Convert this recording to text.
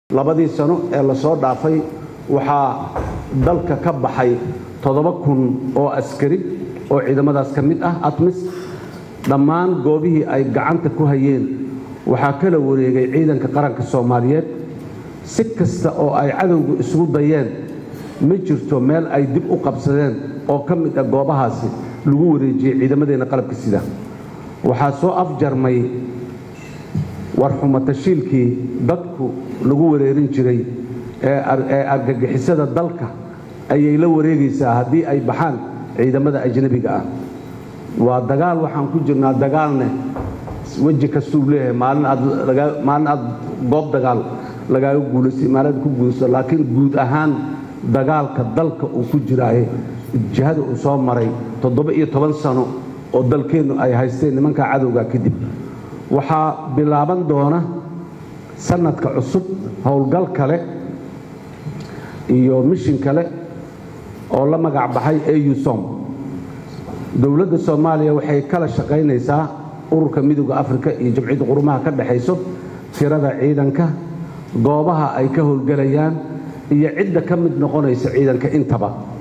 labadii sano ee lasoo dhaafay waxaa dalka ka baxay toddoba kun oo askari oo ciidamadaas ka mid ah atmis dhammaan goobihii ay gacanta ku hayeen waxaa kala wareegay ciidanka qaranka soomaaliyeed si kasta oo ay cadowgu isugu dayeen ma jirto meel ay dib u qabsadeen oo ka mid ah goobahaasi lagu wareejiyey ciidamadeenna qalabka sida waxaa soo afjarmay warxumatashiilkii dadku lagu wareerin jiray ee argagixisada dalka ayay la wareegaysaa haddii ay baxaan ciidamada ajnabiga ah waa dagaal waxaan ku jirnaa dagaalne weji kastuu leeyahay maalin aad goob dagaal lagaaga guulaystay maalin ku guulaysto laakiin guud ahaan dagaalka dalka uu ku jiraaye jihada uu soo maray toddoba iyo toban sano oo dalkeennu ay haysteen nimanka cadowga kadib waxaa bilaaban doona sanadka cusub howlgal kale iyo mishin kale oo la magac baxay ausom dowladda soomaaliya waxay kala shaqaynaysaa ururka midooda afrika iyo jamciyadda qurumaha ka dhexayso tirada ciidanka goobaha ay ka howlgelayaan iyo cidda ka mid noqonaysa ciidanka intaba